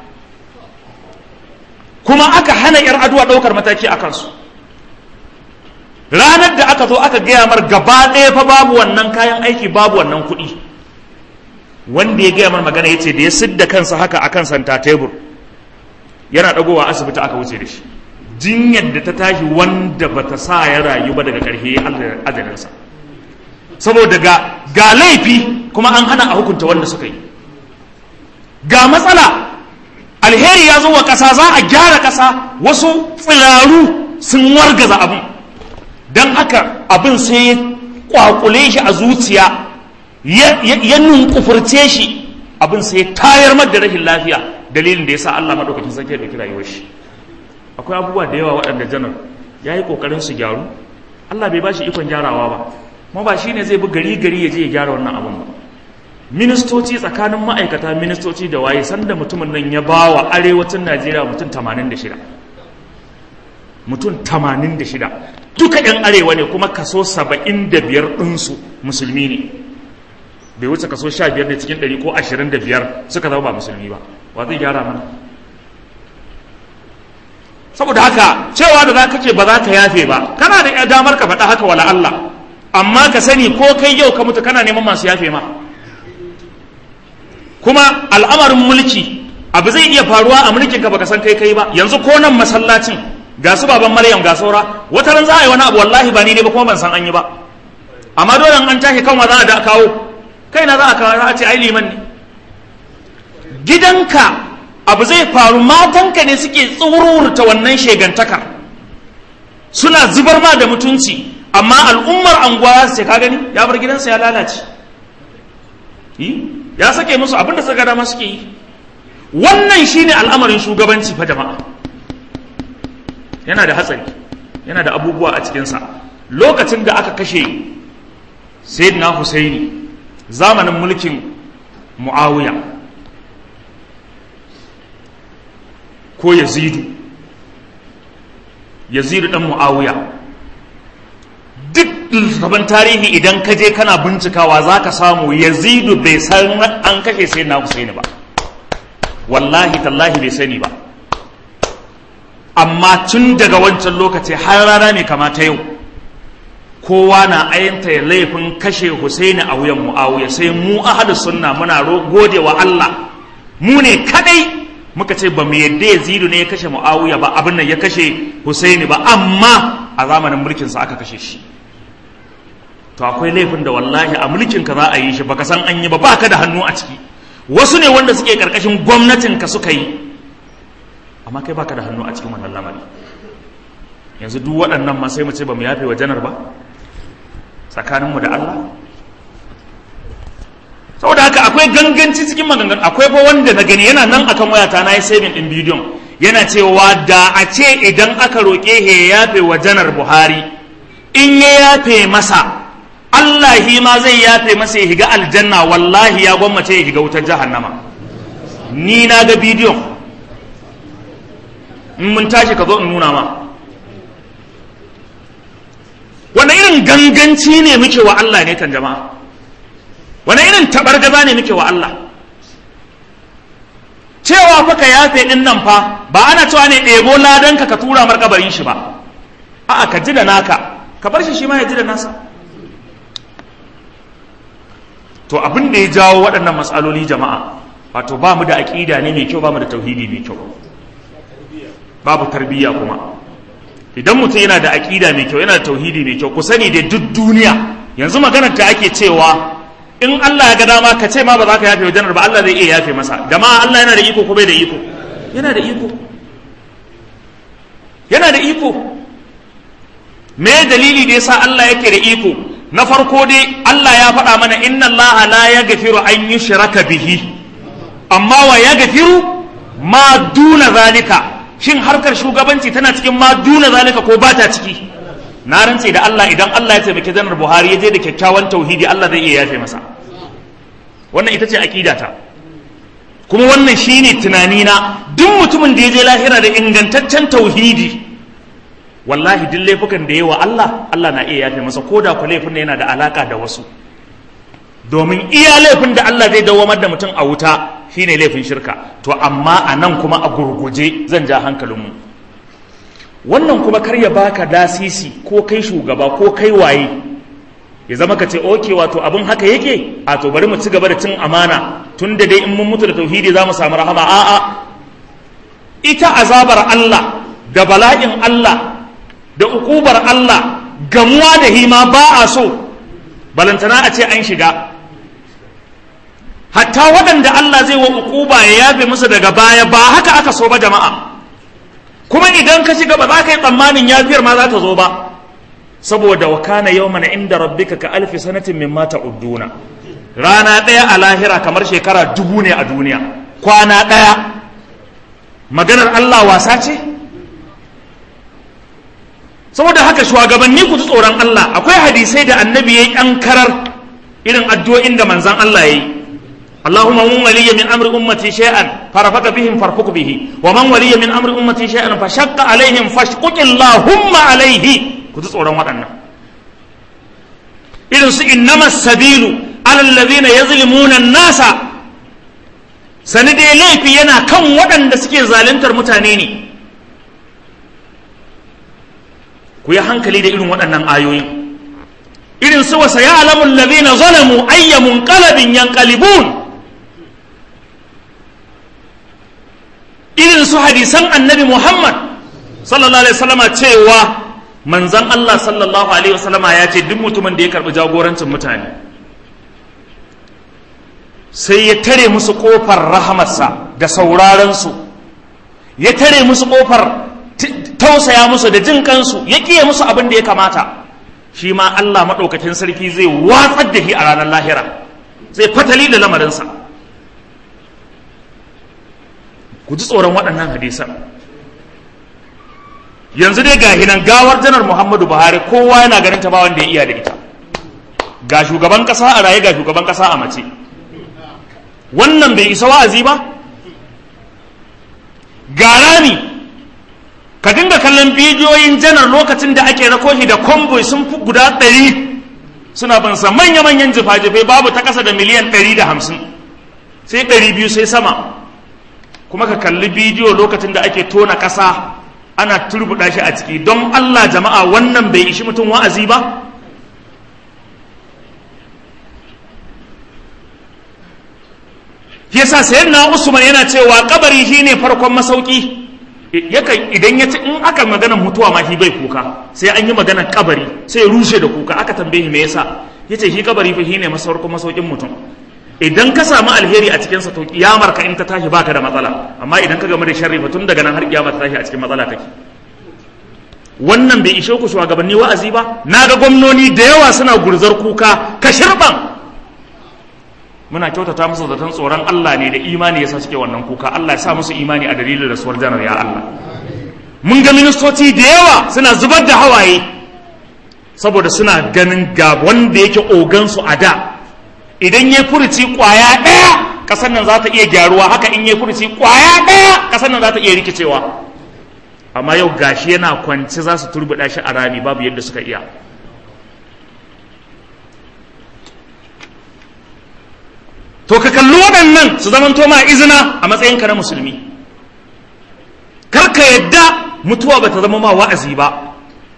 kuma aka hana 'yar aduwa ɗaukar mataki a kansu ranar da aka zo aka gaya mar gaba ɗaya fa babu wannan kayan aiki babu wannan kuɗi wanda ya gaya mar magana ya ce da ya sidda kansa haka a kan santa tebur yana ɗagowa asibiti aka wuce da shi jinyar da ta tashi wanda ba ta sa ya rayu ba daga ƙarshe ya ajalinsa saboda ga ga laifi kuma an hana a hukunta wanda suka yi ga matsala alheri ya zo wa ƙasa za a gyara ƙasa wasu tsiraru sun wargaza abin haka abin sai ya kwakule shi a zuciya ya nunkufurce shi abin sai ya tayar mar da rashin lafiya dalilin da ya sa Allah maɗaukakin sarki ya ɗauki rayuwar shi akwai abubuwa da yawa waɗanda janar ya yi ƙoƙarin su gyaru Allah bai ba shi ikon gyarawa ba kuma ba shi ne zai bi gari gari ya je ya gyara wannan abin ba ministoci tsakanin ma'aikata ministoci da waye sanda mutumin nan ya ba wa arewacin najeriya mutum 86 mutum 86 duka 'yan arewa ne kuma kaso 75 ɗinsu musulmi ne bai wuce kaso 15 ne cikin 100 ko 25 suka zama ba musulmi ba wa zai gyara mana saboda haka cewa da za ka ce ba za ka yafe ba kana da damar ka faɗa haka wala Allah amma ka sani ko kai yau ka mutu kana neman masu yafe ma kuma al'amarin mulki abu zai iya faruwa a mulkin ka baka san kai kai ba yanzu ko nan masallacin ga su baban maryam ga saura wata ran za a yi wani abu wallahi ba ni ne ba kuma ban san an yi ba amma dole an tashi kan za a da kawo kai na za a kawo za a ce ai liman ne gidanka abu zai faru matanka ne suke tsururta wannan shegantakar suna zubar ma da mutunci amma al'ummar anguwa su ce ka gani ya bar gidansa ya lalace ya sake musu abinda suka dama suke yi wannan shine al'amarin shugabanci fa jama'a yana da hatsari yana da abubuwa a cikinsa lokacin da aka kashe sayyidina husaini zamanin mulkin muawiya ko yazidu yazidu dan muawiya duk littattafan tarihi idan ka je kana bincikawa za ka samu yazidu bai san an kashe sai na husaini ba wallahi tallahi bai sani ba amma tun daga wancan lokaci har rana mai kamata yau kowa na ayanta ya laifin kashe husaini a wuyan mu'awiya sai mu ahadu sunna muna gode wa Allah mu ne kadai muka ce ba mu yadda yazidu ne ya kashe mu'awiya ba abin nan ya kashe husaini ba amma a zamanin mulkinsa aka kashe shi to akwai laifin da wallahi a mulkin ka za a yi shi baka san an yi ba baka da hannu a ciki wasu ne wanda suke karkashin gwamnatin ka suka yi amma kai baka da hannu a cikin wannan lamari yanzu duk waɗannan ma sai mu ce ba mu yafe wa janar ba tsakaninmu da Allah saboda haka akwai ganganci cikin maganganu akwai fa wanda na gani yana nan akan wayata na yi saving din bidiyon yana cewa da a ce idan aka roƙe ya yafe wa janar Buhari in ya yafe masa Allah hi ma zai yafe masa ya higa aljanna wallahi ya gwammace ya higa wutar jahannama ni na ga bidiyon in mun tashi ka zo in nuna ma wani irin ganganci ne muke wa Allah ne kan jama'a wani irin tabargaza ne muke wa Allah cewa fa ka yafe din nan fa ba ana cewa ne ɗebo ladanka ka tura markabarin shi ba a'a ka ji da naka ka bar shi shi ma ya ji da nasa to abin da ya jawo waɗannan matsaloli jama'a wato ba mu da aƙida ne mai kyau ba mu da tauhidi mai kyau babu tarbiyya kuma idan mutum yana da aƙida mai kyau yana da tauhidi mai kyau ku sani da duk duniya yanzu maganar ta ake cewa in Allah ya ga dama ka ce ma ba za ka yafe wa janar ba Allah zai iya yafe masa jama'a Allah yana da iko ko bai da iko yana da iko yana da iko me dalili da yasa Allah yake da iko na farko dai Allah ya faɗa mana inna Allah la yaghfiru an yushraka bihi amma wa yaghfiru ma duna zalika shin harkar shugabanci tana cikin ma duna zalika ko ba ta ciki na rantse da Allah idan Allah ya taimaki janar Buhari ya je da kyakkyawan tauhidi Allah zai iya yafe masa wannan ita ce aqidata kuma wannan shine tunanina duk mutumin da ya je lahira da ingantaccen tauhidi wallahi duk laifukan da yawa Allah Allah na iya yafe masa ko da ku laifin ne yana da alaka da wasu domin iya laifin da Allah zai dawamar da mutum a wuta shine laifin shirka to amma a nan kuma a gurguje zan ja hankalinmu wannan kuma kar ya baka dasisi ko kai shugaba ko kai waye ya zama ka ce oke wato abin haka yake a to bari mu ci gaba da cin amana tun da dai in mun mutu da tauhidi za mu samu rahama a'a ita azabar Allah da bala'in Allah da ukubar Allah gamuwa da hima ba a so balantana a ce an shiga hatta waɗanda Allah zai wa ukuba ya yafe musu daga baya ba haka aka so ba jama'a kuma idan ka shiga ba za ka yi tsammanin yafiyar ma za ta zo ba saboda wa kana yawman inda rabbika ka alfi sanatin mimma ta'udduna rana ɗaya a lahira kamar shekara dubu ne a duniya kwana ɗaya maganar Allah wasa ce saboda haka shugabanni ku ji tsoron Allah akwai hadisai da annabi ya yi an karar irin addu'o'in da manzan Allah ya yi Allahumma mun waliya min amri ummati shay'an farafaka bihim farfuku bihi wa man waliya min amri ummati shay'an fa shaqqa alaihim fashquq Allahumma alaihi ku ji tsoron waɗannan irin su innama sabilu alal ladina yazlimuna nasa sani dai laifi yana kan waɗanda suke zaluntar mutane ne ku yi hankali da irin waɗannan ayoyin irin su wasa ya alamun ladina zalamu ayyamun qalabin yanqalibun irin su hadisan annabi Muhammad sallallahu alaihi wasallama cewa manzan Allah sallallahu alaihi wasallama ya ce duk mutumin da ya karbi jagorancin mutane sai ya tare musu kofar rahamarsa da sauraron su ya tare musu kofar tausaya musu da jin kansu ya kiye musu abin da ya kamata shi ma Allah maɗaukakin sarki zai watsar da shi a ranar lahira zai fatali da lamarinsa ku ji tsoron waɗannan hadisan yanzu dai ga hinan gawar janar muhammadu buhari kowa yana ganin ta ba wanda ya iya da ita ga shugaban ƙasa a raye ga shugaban ƙasa a mace wannan bai isa wa'azi ba ga rami ka dinga kallon bidiyoyin janar lokacin da ake rako shi da convoy sun fi guda ɗari suna bansa manya-manyan jifa-jifai babu ta ƙasa da miliyan ɗari da hamsin sai ɗari biyu sai sama kuma ka kalli bidiyo lokacin da ake tona ƙasa ana turbuɗa shi a ciki don Allah jama'a wannan bai ishi mutum wa'azi ba yasa sayyidina Usman yana cewa kabari shine farkon masauki yakan idan ya ci in aka magana mutuwa ma shi bai kuka sai an yi magana kabari sai ya rushe da kuka aka tambaye me yasa yace shi kabari fa shine masaukin masaukin mutum idan ka samu alheri a cikinsa to kiyamar ka in ta tashi baka da matsala amma idan ka game da sharri fa tun daga nan har kiyama ta tashi a cikin matsala kake wannan bai ishe ku shugabanni wa'azi ba na ga gwamnoni da yawa suna gurzar kuka ka shirban muna kyautata musu zaton tsoron Allah ne da imani yasa suke wannan kuka Allah ya sa musu imani a dalilin rasuwar janar ya Allah mun ga ministoci da yawa suna zubar da hawaye saboda suna ganin ga wanda yake ogansu a da idan ya furuci kwaya ɗaya ƙasar nan za ta iya gyaruwa haka in ya furuci kwaya ɗaya ƙasar nan za ta iya rikicewa amma yau gashi yana kwanci za su turbuɗa shi a rami babu yadda suka iya to ka kalli waɗannan su zaman ma izina a matsayinka na musulmi kar ka yadda mutuwa ba ta zama ma wa'azi ba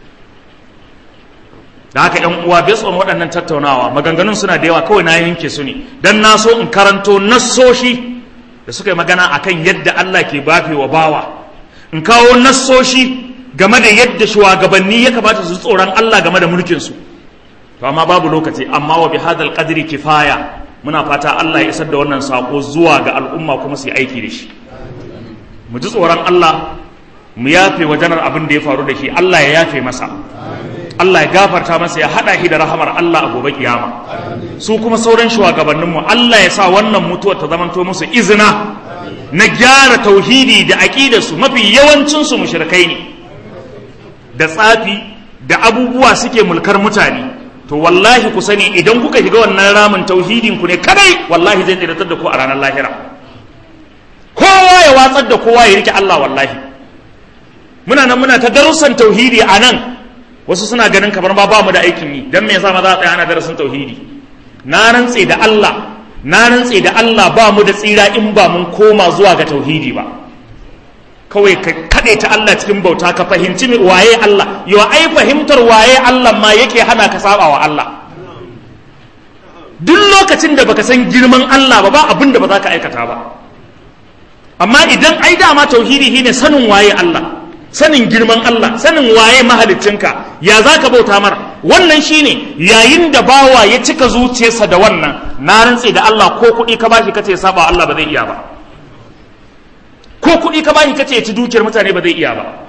da haka yan uwa bai tsoron waɗannan tattaunawa maganganun suna da yawa kawai na yanke su ne dan na so in karanto nassoshi da suka yi magana akan yadda Allah ke bafe wa bawa in kawo nassoshi game da yadda shugabanni ya kamata su tsoron Allah game da mulkin su to amma babu lokaci amma wa bi hadal qadri kifaya muna fata Allah ya isar da wannan sako zuwa ga al'umma kuma su yi aiki da shi mu ji tsoron Allah mu yafe wa janar abin da ya faru da shi Allah ya yafe masa Allah ya gafarta masa ya haɗa shi da rahamar Allah a gobe kiyama su kuma sauran shugabanninmu Allah ya sa wannan mutuwar ta zamanto musu izina na gyara tauhidi da aƙidarsu mafi yawancinsu mushrikai ne da tsafi da abubuwa suke mulkar mutane to wallahi ku sani idan kuka shiga wannan ramin tauhidin ku ne kadai wallahi zai tsiratar da ku a ranar lahira kowa ya watsar da kowa ya rike Allah wallahi muna nan muna ta darussan tauhidi a nan wasu suna ganin kamar ma ba mu da aikin yi dan me yasa ma za a tsaya ana darasin tauhidi na rantse da Allah na rantse da Allah ba mu da tsira in ba mun koma zuwa ga tauhidi ba kawai ka kaɗe ta Allah cikin bauta ka fahimci waye Allah yau ai fahimtar waye Allah ma yake hana ka saba wa Allah duk lokacin da baka san girman Allah ba ba abin da ba za ka aikata ba amma idan ai dama tauhidi shine sanin waye Allah sanin girman Allah sanin waye mahaliccinka ya za ka bauta mar wannan shine yayin da bawa ya cika zuciyarsa da wannan na rantse da Allah ko kuɗi ka bashi kace saba Allah ba zai iya ba ko kuɗi ka bashi kace ya ci dukiyar mutane ba zai iya ba ko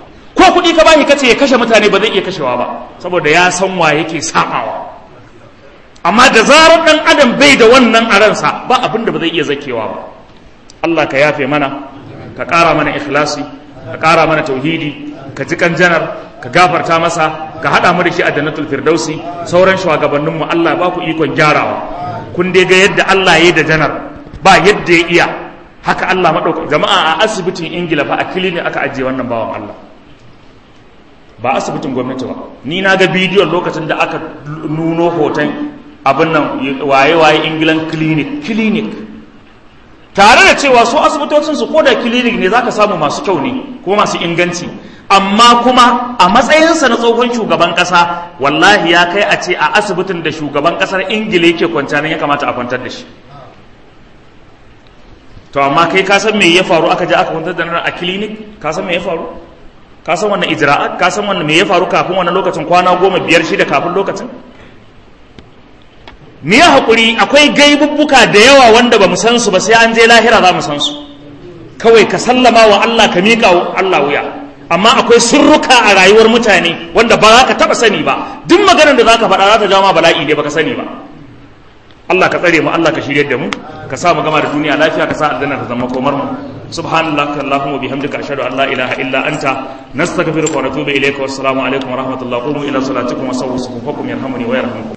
kuɗi ka bashi kace ya kashe mutane ba zai iya kashewa ba saboda ya san wa yake sabawa amma da zarar dan adam bai da wannan a ransa ba abin da ba zai iya zakewa ba Allah ka yafe mana ka ƙara mana ikhlasi ka ƙara mana tauhidi ka ji kan janar ka gafarta masa ka haɗa mu da shi a jannatul firdausi sauran shugabanninmu Allah ba ku ikon gyarawa kun dai ga yadda Allah ya yi da janar ba yadda ya iya haka Allah maɗauka jama'a a asibitin ingila fa a kilini aka ajiye wannan bawan Allah ba asibitin gwamnati ba ni na ga bidiyon lokacin da aka nuno hoton abin nan waye-waye ingilan clinic clinic tare da cewa su asibitocin su ko da clinic ne zaka samu masu kyau ne ko masu inganci amma kuma a matsayinsa na tsohon shugaban kasa wallahi ya kai a ce a asibitin da shugaban kasar ingila yake kwanciya nan ya kamata a kwantar da shi to amma kai ka san me ya faru aka je aka kwantar da nan a clinic ka san me ya faru ka san wannan ijra'at ka san wannan me ya faru kafin wannan lokacin kwana goma biyar shida kafin lokacin me ya haƙuri akwai gaibubbuka da yawa wanda ba mu san su ba sai an je lahira za mu san su kawai ka sallama wa Allah ka miƙa wa Allah wuya amma akwai sirruka a rayuwar mutane wanda ba za ka taɓa sani ba duk maganar da za ka faɗa za ta jawo ma bala'i ne baka sani ba Allah ka tsare mu Allah ka shirye da mu ka sa mu gama da duniya lafiya ka sa aljanna ta zama komar mu subhanallaka allahumma bihamdika ashhadu an la ilaha illa anta nastaghfiruka wa natubu ilayka wassalamu alaikum wa rahmatullahi wa ila salatikum wa sawwu sufufakum yarhamuni wa yarhamukum